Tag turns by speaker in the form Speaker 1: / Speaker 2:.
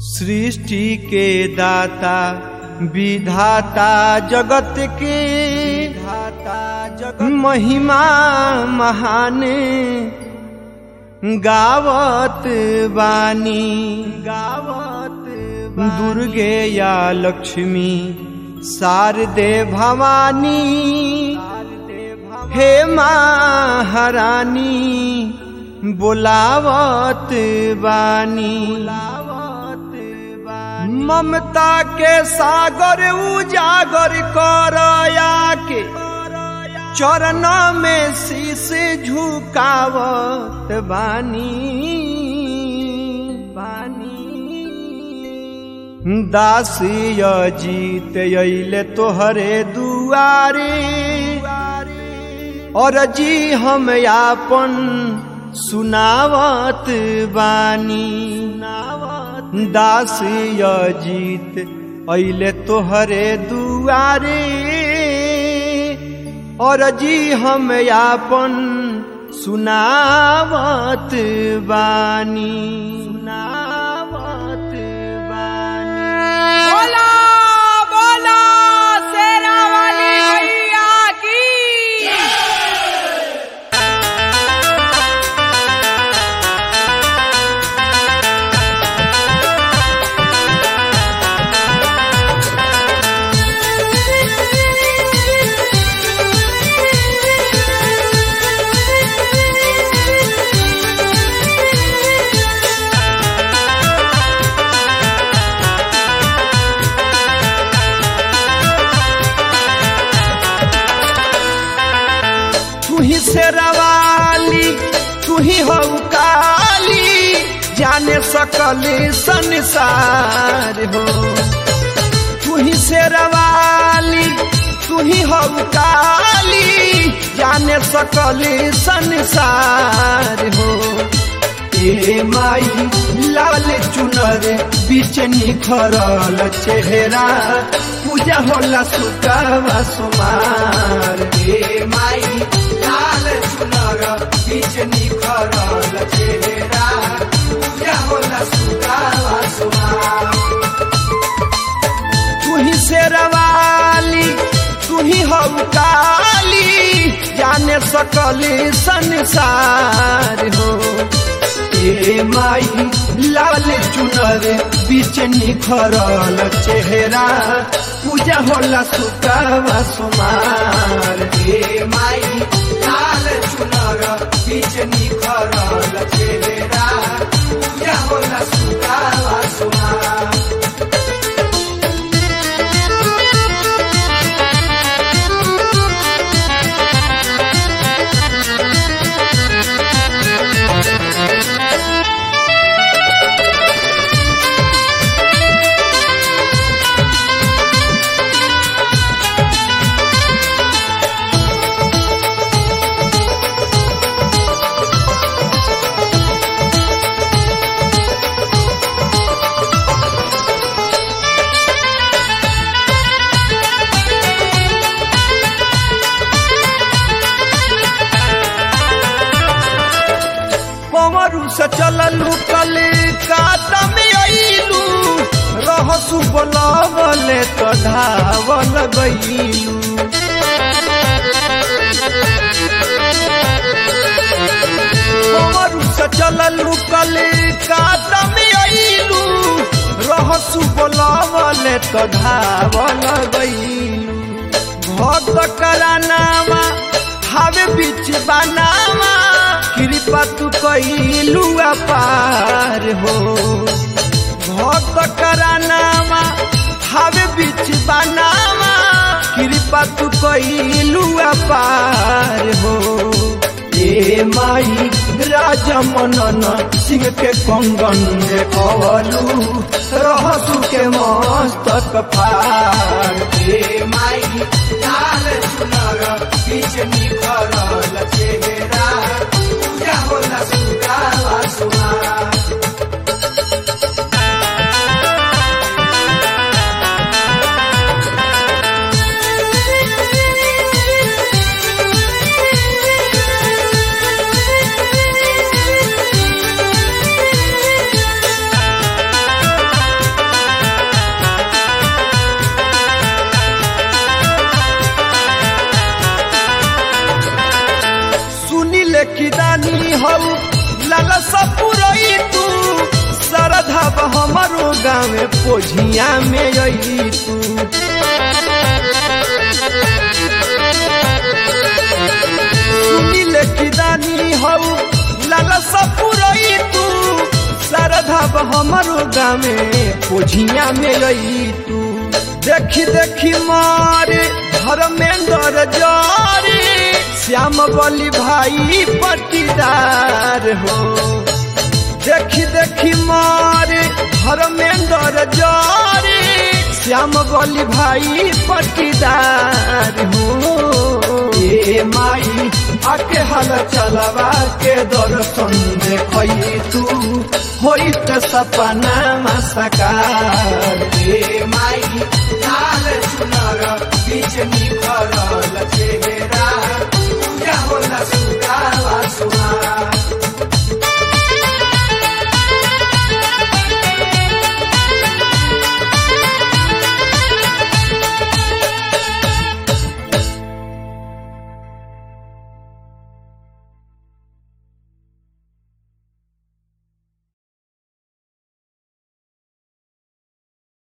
Speaker 1: सृष्टि के दाता विधाता जगत के धाता जगत महिमा महान गावत बानी गावत दुर्गे या लक्ष्मी शारदे भवानी हे महारानी बोलावत बानी ममता के सागर उजागर करया के चरण में शीश झुकावत बानी बानी दासी जीत अइले तोहरे दुआरे और जी हम आपन सुनावत बानी दासी जीत अइले तोहरे दुआरे और जी हम आपन सुनावत बानी सुनावत बानी
Speaker 2: बोला बोला शेरा वाली मैया की
Speaker 1: तू ही शेरवाली तू ही हो काली जाने सकल संसार हो तू ही शेरवाली तू ही हो काली जाने सकल संसार हो ए माई लाल चुनर बीच निखरल चेहरा पूजा होला सुकावा सुमार ए माई लाल चुनर बीच निखरल चेहरा पूजा होला सुकावा सुमार तू ही शेरवाली तू ही हो काली जाने सकली संसार हो ए माई लाल चुनर बीच निखरल चेहरा पूजा होला सुकावा सुमार ए माई लाल चुनर बीच निखरल चेहरा पूजा होला सुकावा सुमार पवरू से चललू कल कातम अइलू रहसु बोलावले तो धावल गइलू पवरू से चललू कल कातम अइलू रहसु बोलावले तो धावल गइलू भक्त करानामा हावे बीच बनावा कृपा तू कैलू पार हो भक्त करानामा हावे बीच बनावा कृपा तू कैलू पार हो ए माई राजा मनन सिंह के कंगन देखलू रहसु के मस्तक फार ए माई लाल चुनर बीच निखरल चेहरा पूजा होला सुकावा सुमार गाँव पोझिया में आई तू सुनील की दानी हऊ लाला सपुरई तू शारदा हमारो गाँव पोझिया में आई तू देखी देखी मारे धर्मेंद्र जारे श्याम बली भाई पटीदार हो देखी देखी मारे धर्मेंद्र जारे श्याम बली भाई पटीदार हो ए माई आके हल चलवा के दर्शन देखई तू होई त सपना सकार